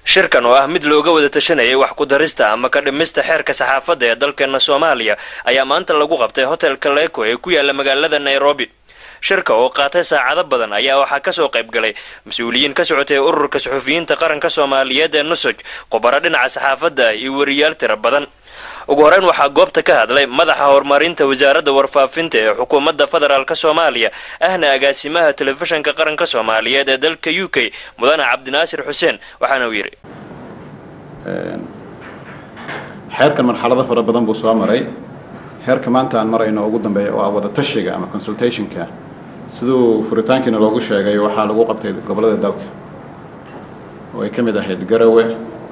shirkan oo ah mid looga wada tashanayay wax ku darista ama ka dhimista xeerka saxaafadda ee dalkeena soomaaliya ayaa maanta lagu qabtay hotelka leeko ee ku yaala magaalada nairobi shirka oo qaatay saacado badan ayaa waxaa kasoo qayb galay mas-uuliyiin ka socotay ururka suxufiyiinta qaranka soomaaliyeed ee nusoj khubaro dhinaca saxaafadda ah iyo wariyaal tiro badan ugu horeyn waxaa goobta ka hadlay madaxa horumarinta wasaaradda warfaafinta ee xukuumadda federaalk soomaaliya ahna agaasimaha telefishinka qaranka soomaaliyeed ee dalka u k mudane cabdinaasir xuseen waxaana uu yidhi xeerkan marxalado fara badan buu soo maray heerka maanta aan marayno ugu dambeeya oo ah wada tashiga ama consultationka siduu furitaankiina loogu sheegay waxaa lagu qabtay gobollada dalka oo ay ka mid ahayd garowe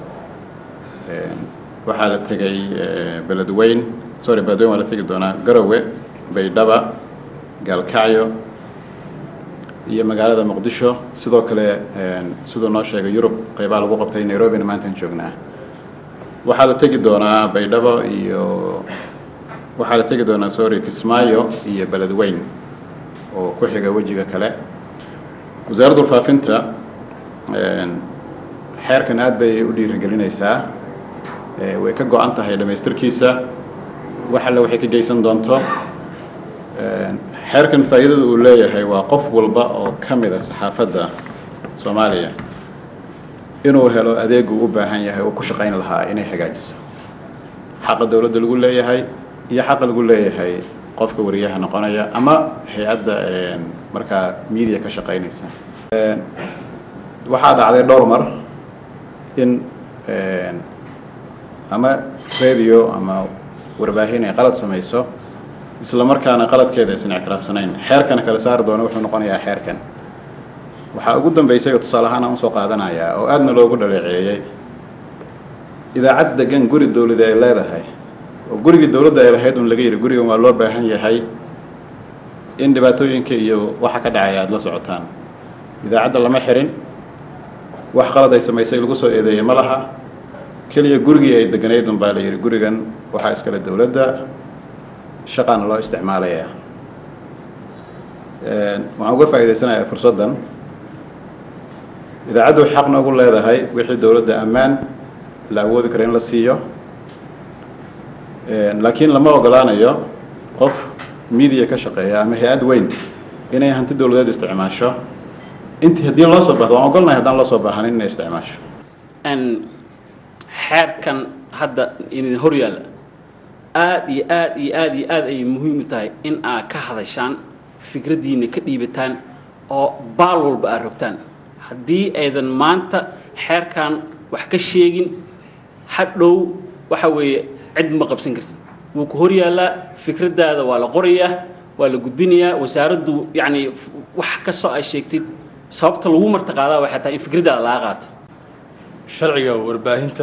waxaa la tegay beledweyn sorry beledweyn waa la tegi doonaa garowe baydhaba gaalkacyo iyo magaalada muqdisho sidoo kale siduu noo sheegay yurub qeybaa lagu qabtay nairobina maantaan joognaa waxaa la tegi doonaa baydhabo iyo waxaa la tegi doonaa sorry kismaayo iyo beledweyn oo ku xiga wejiga kale wasaaradda warfaafinta xeerkan aad bay u dhiirigelinaysaa way ka go-an tahay dhammaystirkiisa wax alle waxay ka geysan doonto xeerkan faa'iidada uu leeyahay waa qof walba oo ka mid a saxaafadda soomaaliya inuu helo adeegu u baahan yahay oo ku shaqayn lahaa inay hagaajiso xaqa dowladda lagu leeyahay iyo xaqa lagu leeyahay qofka wariyaha noqonaya ama hay-adda markaa media ka shaqaynaysa waxaa dhacday dhowr mar in ama radio ama warbaahin ay qalad samayso isla markaana qaladkeeda aysan ictiraafsanayn xeerkana kala saari doono wuxuu noqonayaa xeerkan waxaa ugu dambeysay oo tusaale ahaan aan usoo qaadanayaa oo aadna loogu dhaleeceeyey idaacad degan guri dowlada ay leedahay oo gurigii dowladda ay lahayd un laga yidhi gurigan waa loo baahan yahay in dhibaatooyinka iyo waxa ka dhacaya aada la socotaan idaacadda lama xirin wax qalad ay samaysay lagu soo eedeeyey ma laha keliya gurigii ay deganayd un baa la yidhi gurigan waxaa iskale dowladda shaqaana loo isticmaalayaa waxaan uga faa'iidaysanayaa fursaddan idaacaddu xaq noogu leedahay wixii dowladda ammaan la awoodi kara in la siiyo laakiin lama ogolaanayo qof media ka shaqeeya ama hay-ad weyn inay hanti dowladeed isticmaasho intii haddii loo soo bahdo waan ogolnahay haddaan loo soo baahanin inay isticmaasho xeerkan hadda idin hor yaalla aada iyo aad iyo aad iyo aad ayay muhiim u tahay in aad ka hadashaan fikraddiina ka dhiibataan oo baal walba aad rogtaan haddii aydan maanta xeerkan wax ka sheegin hadhow waxa weeye cid ma qabsan kartid wuu ku hor yaallaa fikraddaada waa la qorayaa waa la gudbinayaa wasaaraddu yacni wax kastoo ay sheegtid sababta lagu martaqaadaa waxay tahay in fikraddaada laga qaato sharciga warbaahinta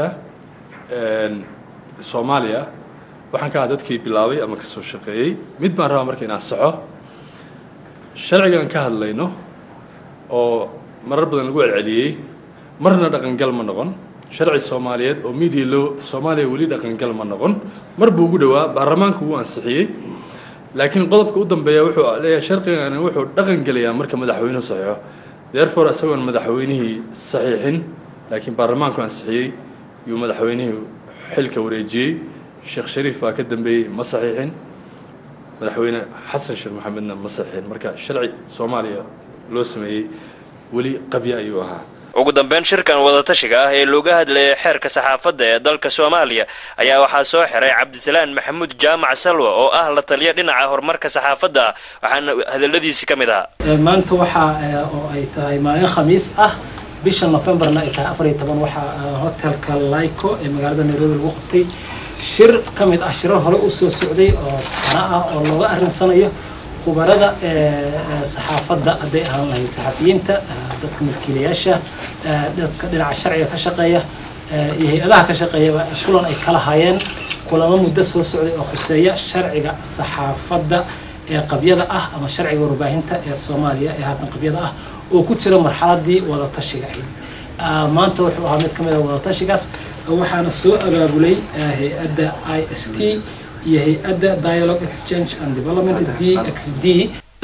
soomaaliya waxaan ka aha dadkii bilaabay ama kasoo shaqeeyey mid baan rabaa marka inaan saxo sharcigan ka hadlayno oo marar badan lagu celceliyey marna dhaqangal ma noqon sharci soomaaliyeed oo media law soomaaliya weli dhaqangal ma noqon mar buu ugu dhowaa baarlamaanku wuu ansixiyey laakiin qodobka u dambeeya wuxuu leeyahay sharcigani wuxuu dhaqan gelayaa marka madaxweynuhu saxiixo therefore isagoon madaxweynihii saxiixin laakiin baarlamaanku ansixiyey yuu madaxweynihii xilka wareejiyey sheekh shariif baa ka dambeeyey ma saxiixin madaxweyne xasan sheekh maxamedna ma saxiixin marka sharci soomaaliya loo sameeyey weli qabya ayuu ahaa ugu dambeyn shirkan wadatashiga ah ee looga hadlayay xeerka saxaafadda ee dalka soomaaliya ayaa waxaa soo xiray cabdisalaan maxamuud jaamac salwa oo ah la taliya dhinaca horumarka saxaafadda ah waxaana hadaladiisi ka mid ahaa maanta waxaa oo ay tahay maalin khamiis ah bisha novemberna ay tahay afar iyo toban waxaa hotelka lyco ee magaalada nairobi lagu qabtay shir ka mid ah shirar hore usoo socday oo tana ah oo looga arrinsanayo khubarada saxaafadda hadday ahaan lahayd saxafiyiinta dadka milkiilayaasha dadka dhinaca sharciga ka shaqeeya iyo hay-adaha ka shaqeeya kulan ay kala hayeen kulamo muddo soo socday oo khuseeya sharciga saxaafadda ee qabyada ah ama sharciga warbaahinta ee soomaaliya ee haatan qabyada ah oo ku jira marxaladii wadatashiga ahayd maanta wuxuu ahaa mid ka mid a wadatashigaas waxaana soo abaabulay hay-adda i s t iyo hay-adda dialogue exchange and development d x d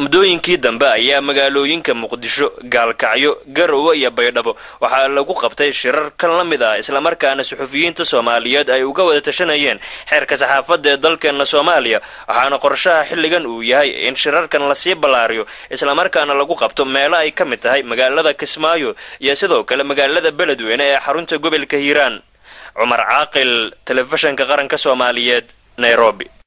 muddooyinkii dambe ayaa magaalooyinka muqdisho gaalkacyo garowe iyo baydhabo waxaa lagu qabtay shirar kan la mid ah islamarkaana suxufiyiinta soomaaliyeed ay uga wada tashanayeen xeerka saxaafadda ee dalkeena soomaaliya waxaana qorshaha xilligan uu yahay in shirarkan lasii ballaariyo islamarkaana lagu qabto meelo ay ka mid tahay magaalada kismaayo iyo sidoo kale magaalada beledweyne ee xarunta gobolka hiiraan cumar caaqil telefishinka qaranka soomaaliyeed nairobi